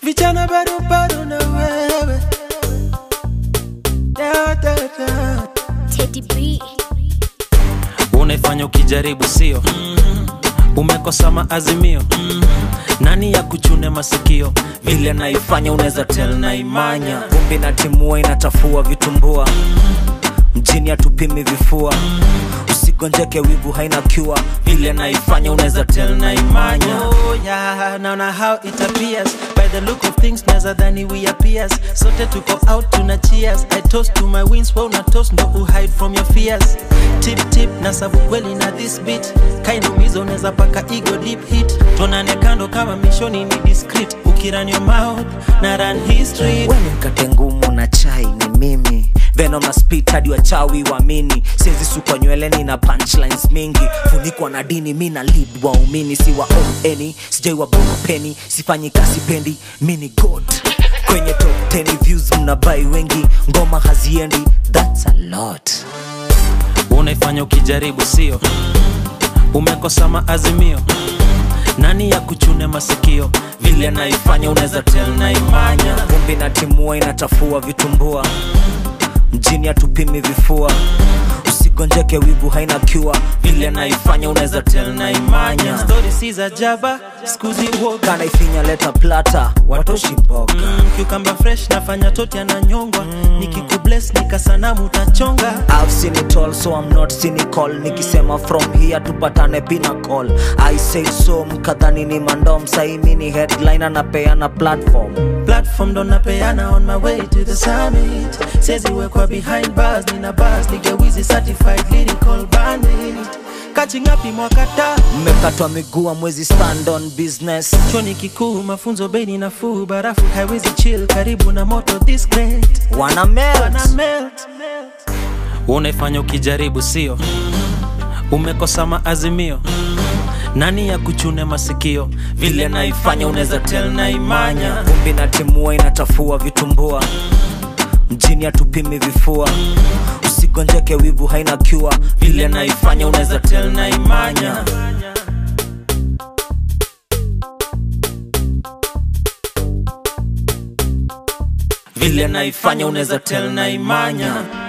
vijana bado bado na wewe da, da, da. Teddy B. unaifanya ukijaribu sio umekosa maazimio nani ya kuchune masikio vile naifanya unaweza tel na imanya vumbi na timua inachafua vitumbua mjini hatupimi vifua usigonjeke wivu haina cure vile naifanya unaweza tel na imanya Oh yeah, naona how it appears By the look of things naza dhani we appears Sote tuko out tuna cheers I toast to my wins, wewe una toast ndo uhide from your fears Tip tip na sabu kweli na this beat Kainumizo unaweza paka ego deep hit Tuonane kando kama mishoni ni discreet Ukiran your mouth na run history weni mkate ngumu na chai ni mimi venom na spit hadi wachawi waamini siezi sukwa nyweleni na punchlines mingi funikwa na dini mi na lead waumini si wa eni sijai wabonga peni sifanyi kasi pendi mi ni god kwenye top 10 views mnabai wengi ngoma haziendi thats a lot unaifanya ukijaribu sio umekosa maazimio nani ya kuchune masikio vile naifanya unaweza tel na imanya vumbi na timua inachafua vitumbua mjini hatupimi vifua usigonjeke wivu haina cure vile naifanya unaweza tel na imanya Story si za jaba, skuzi woga kanaifinya leta plata watoshi mboga mm, Cucumber fresh nafanya toti ananyongwa Nikikubless nikasanamu utachonga I've seen it all so I'm not cynical nikisema from here tupatane pinnacle I say so mkadhani ni mandom saimi ni headline anapeana platform platform ndo napeana on my way to the summit siezi wekwa behind bars nina bars nigewizi certified lyrical bandit kachingapi mwakata mmekatwa miguu mwezi stand on business choni kikuu mafunzo bei nafuu barafu haiwezi chill karibu na moto this great wana melt. Wana melt unaifanya ukijaribu sio umekosa maazimio nani ya kuchune masikio vile naifanya unaweza tel na imanya vumbi na timua inachafua vitumbua mjini hatupimi vifua usigonjeke wivu haina cure vile naifanya unaweza tel na imanya vile naifanya unaweza tel na imanya